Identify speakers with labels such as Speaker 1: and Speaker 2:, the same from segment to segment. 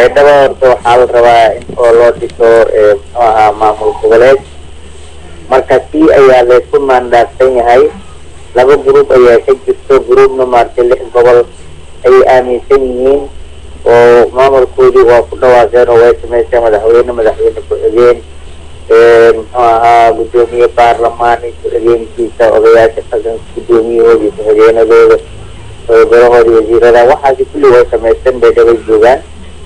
Speaker 1: baydhabo horta waxaa la rabaa in oo loo dhiso muxuu ahaa maamul goboleed marka tii ayaa laysku maandaafsan yahay laba gruub ayaa ka jirto gruubna maaragtay lix gobol ayay aaminsan yihiin oo maamulkoodii waa ku dhawaaqeen oo way samaysteen madaxweyne madaxweyne ku-xigeen muxuu ahaa guddoomiye baarlamaan ku-xigeenkiisa odayaasha dhaqanka guddoomiyahoodii ku-xigeenadooda golahoodi wasiirada waxaasi kulli way samaysteen baydhabay joogaan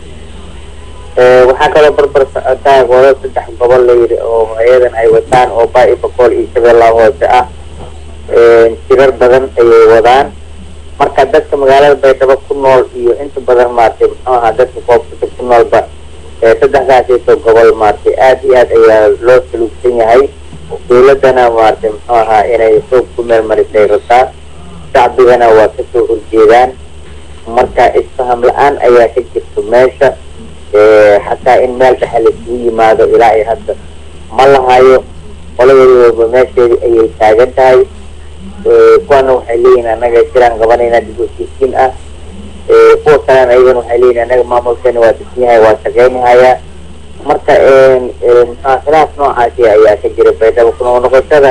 Speaker 1: waxaa kaloo barbar socotaa godo saddex gobol layidhi oo ayadan ay wataan oo baa-i bakool iyo shabeellaha hoose ah jirar badan ayay wadaan marka dadka magaalada baydhabo ku nool iyo inta badan maaragtay muxuu ahaa dadka koobsata ku noolba saddexdaasito gobol maaragtay aada iyo aad ayaa loo saluugsan yahay dawladana maaragtay muxuu ahaa inay xoog ku meel marisay rabtaa shacbigana waa kasoo horjeedaan marka isfaham la-aan ayaa ka jirto meesha xataa in meel dhexe laisugu yimaado ilaa iyo hadda ma lahayo qoladeedaba meesheedii ayay taagan tahay kuwana waxay leeyihin anaga jiraan qabanayna dib heshiisiin ah kuwa kalena ayagana waxay leeyihin anaga maamulkeena waa disan yahay waa shaqeynahayaa marka mxua khilaaf noocaasi ayaa ka jira baydhabo kunoo noqoshada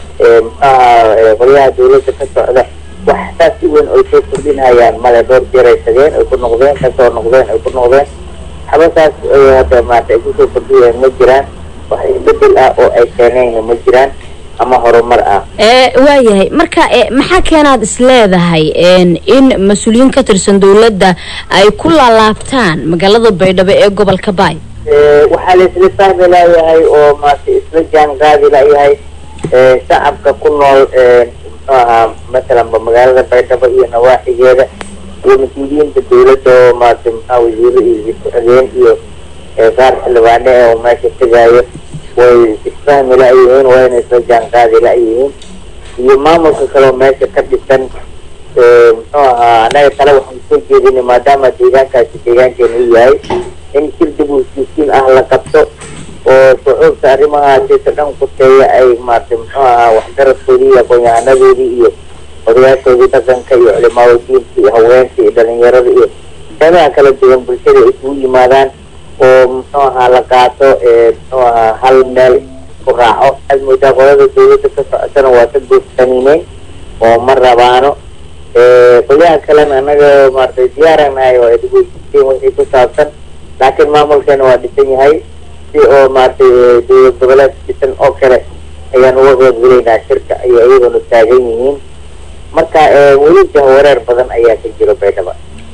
Speaker 1: mxuaha qolyaha dawladda ka socda wax saas si weyn oy soo kordhinhayaan male dhowr jeer ay tageen ay ku noqdeen kasoo noqdeen ay ku noqdeen waxba saas hadda maarata ay kusoo kordhiyeen ma jiraan wax isbedel ah oo ay keeneen ma jiraan ama horumar ah
Speaker 2: waayahay marka maxaa keenaad is leedahay in mas-uuliyiin ka tirsan dawladda ay ku laalaabtaan magaalada baydhabo ee gobolka baay
Speaker 1: waxaa la isla fahmi layahay oo maarata isla jaan qaadi layahay shacabka ku nool muxuu ahaa masalanba magaalada baydhabo iyo nawaaxigeeda iyo mas-uuliyiinta dawladda oo maarata maxaa wasiiro iyo ku-xigeen iyo qaar xildhibaane oo meesha tegaayo way isfahmi la-yihiin wayna isla jaan qaadi la-yihiin iyo maamulka kaleo meesha ka dhisan muxuu ahaa annaga kale waxaan soo jeedinay maadaama deegaankaasi deegaankeena u yahay in shir dib u heshiisiin ah la qabto oo shucuubta arrimahaasita dhan kuteeya ay maarata muxuu ahaa waxgaradkoodii iyo aqoon-yahanadoodii iyo odayaashoodii dhaqanka iyo culimaawadiinka iyo haweenka iyo dhalinyarada iyo qeybaha kala duwan bulshada ay isugu yimaadaan oo muxuu ahaa la qaato muxuu ahaa hal meel ku raaco aad moodaa qolada dawladda ka socotana waa ka gooftanineyn oo ma rabaano qolyaha kalena anaga maaragtay diyaaranahay oo edgoysiseen wixii ku saabsan laakiin maamulkeena waa dhisan yahay si oo maaragtay dawlad goboleed dhisan oo kale ayaan uga qeybgelaynaa shirka ayay iyaguna taagan yihiin marka weli jahwareer badan ayaa ka jiro baydhaba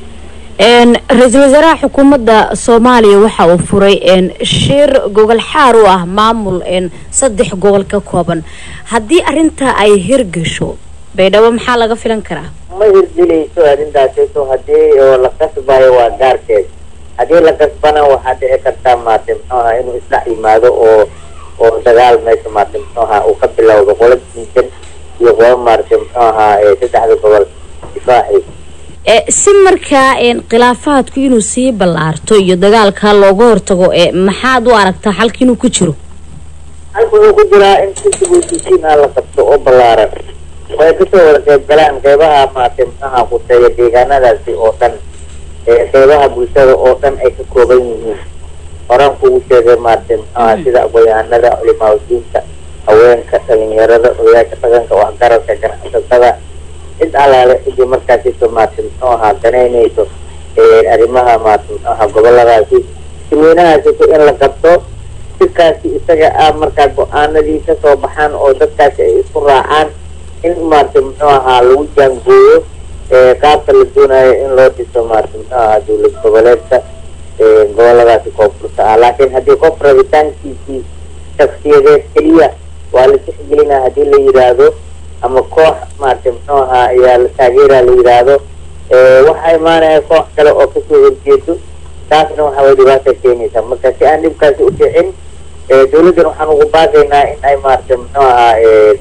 Speaker 2: ra-iisul wasaaraha xukuumadda soomaaliya waxa uu furay shir gogol xaar u ah maamul saddex gobol ka kooban haddii arintaa ay hirgasho baydhabo maxaa laga filan karaa
Speaker 1: ma hirgelayso arrintaasito haddii oo la kasbayo waa gaarkeed haddii la kasbana waxaa dhici kartaa maarata muxuu ahaa inuu isdhex yimaado oo oo dagaal meesha maarata muxuu ahaa uu ka bilowdo qola diidan iyo qola maarata muxuu ahaa saddexda gobol difaaci
Speaker 2: si markaa khilaafaadku inuu sii ballaarto iyo dagaalka looga hortago maxaad u aragtaa xalka inuu ku jiro
Speaker 1: halka wuxuu ku jiraa in si dibusisiin ah la qabto oo ballaaran way kasoo wada qeyb galaan qeybaha maarata muxuaha kuteeya deegaanadaasi oo dhan qeybaha bulshada oo dhan ay ka kooban yihiin horaan kugu sheegay maarata muxuaha sida aqoon-yahanada culimaawadiinta haweenka dhalinyarada odayaasha dhaqanka waxgaradka ganacsatada cid alaale cidii markaasito maarata muxuu ahaa danaynayso arrimaha maarata muxuu ahaa goboladaasi sirweynahaasito in la qabto sirkaasi isaga ah markaa go-aanadii kasoo baxaan oo dadkaasi ay isku raacaan in maarata muxuu ahaa lagu jaangooyo qaabka la doonayo in loo dhiso maarata muxuu ahaa dawlad goboleedka goboladaasi koonfurta ah laakiin haddii qof rabitaankiisii shaksiyadeed keliya waa la tixgelinaa haddii la yidhaahdo ama koox maarata muxuu ahaa ayaa la taageera la yidhaahdo waxaa imaanaya koox kale oo kasoo horjeedo taasna waxa way dhibaata keenaysaa marka si aan dhibkaasi u dhicin dawladdan waxaan ugu baaqaynaa in ay maarata muxuu ahaa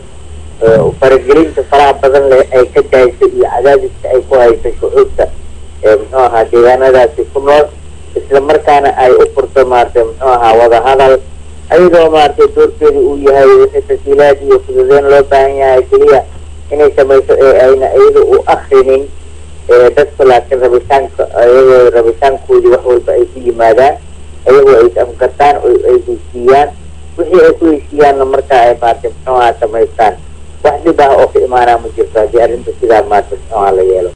Speaker 1: faragelinta faraha badan leh ay ka dayso iyo cadaadiska ay ku hayso shucuubta muxuu ahaa deegaanadaasi ku nool isla markaana ay u furto maarata muxuu ahaa wadahadal ayadoo maaragtay doorkeedu uu yahay wixii tasiilaad iyo fududeyn loo baahan yahay keliya inay samayso ee ayna iyada u akrinin dadka laakiin rabitaanka ayagoo rabitaankoodii wax walba ay ku yimaadaan ayagoo ay amkartaan oo ay heshiiyaan wixii ay ku heshiiyaanna markaa ay maarata muxuuha samaystaan wax dhib ah oo ka imaanaa ma jirto haddii arrinta sidaa maarata muxuuha la yeelo